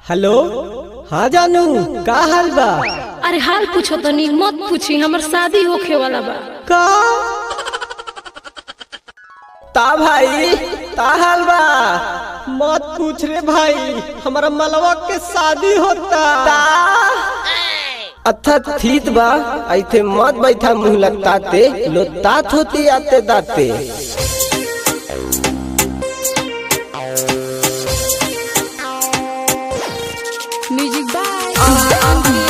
hello हाँ जानू का हाल बा अरे हाल पूछो तनी मत पूछी हमर शादी होखे वाला बा का ता भाई ता हाल बा मत पूछ रे भाई हमारा मलवा के शादी होता अच्छा ठीक बा ऐथे मत बैठा मुंह लगताते लो तात होती आते दाते म्यूजिक बाय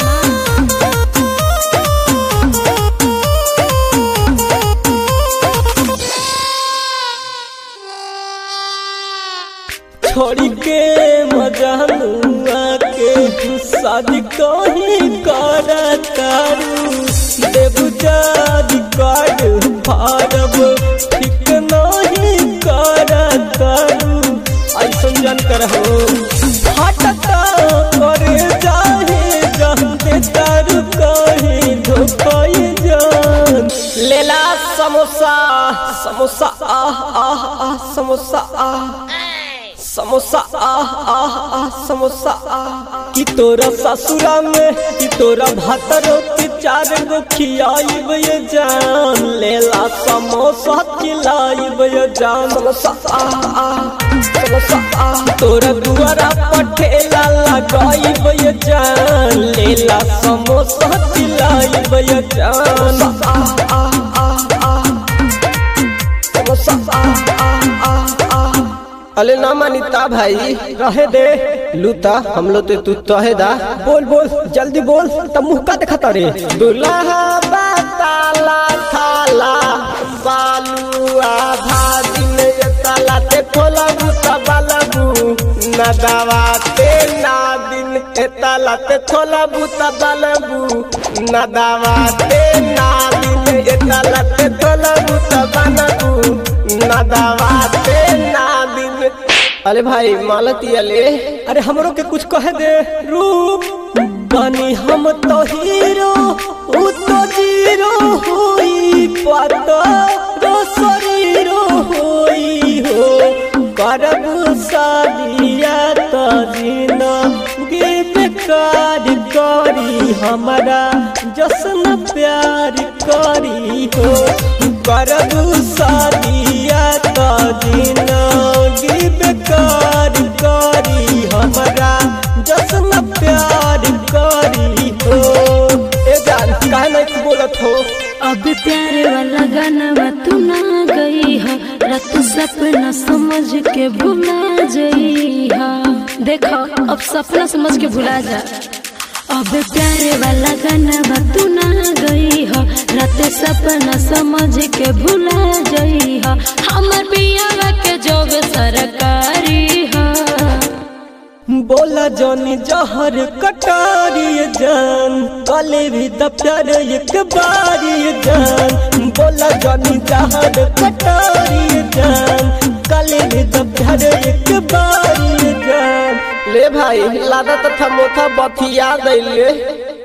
छोड़ी के मजानुआ के शादी कहीं करतारू देबू जादी कार्ड फाड़ब ठीक नहीं करतारू ऐसन जान कर हो फटता करे जाहे जानते तारू कहीं धोपाई जान लेला समोसा समोसा आह आह आह समोसा आह समोसा आह आह आह समोसा आह कि तोरा ससुरा में कि तोरा भातरो के चार गो खियाइब ये जान लेला समोसा खिलाइब ये जान समोसा आह आह समोसा आह तोरा दुआरा पठेला लगाइब ये जान लेला समोसा खिलाइब ये जान आह आह आह आह समोसा आह आह आह आह अले ना मानिता भाई रहे दे लूता हम लोग तो तू तहे दा बोल बोल जल्दी बोल तब मुंह का दिखाता रे दुल्हा बताला थाला बालुआ भादिन ये ताला ते खोला बुता बालबू ना दावाते ना दिन ए ताला ते खोला बुता बालबू ना दावाते ना दिन ए ताला ते खोला बुता बालबू ना दावाते ना दिन अरे भाई मालती अले अरे हमरो के कुछ कह दे रूप बनी हम तो हीरो उ तो जीरो होई पता रो शरीरो होई हो करब शादिया तो जीना गे बेकार करी हमारा जसन प्यार करी हो करब शादिया तो जिंदगी बेकार करी हमारा जसन प्यार करी हो ए जान काहे नहीं बोलत हो अब प्यार वाला गाना तू ना गई है रात सपना समझ के भुला जई है देखो अब सपना समझ के भुला जा अब प्यार वाला गाना तू ना गई है रात सपना समझ के भुला जई है हमर पियावा के जॉब सरकारी है बोला जानी जहर कटारी जान कले भी दफ्तर एक बारी जान बोला जानी जहर कटारी जान कले भी दफ्तर एक बारी जान ले भाई लादा तथा मोथा बथिया दैले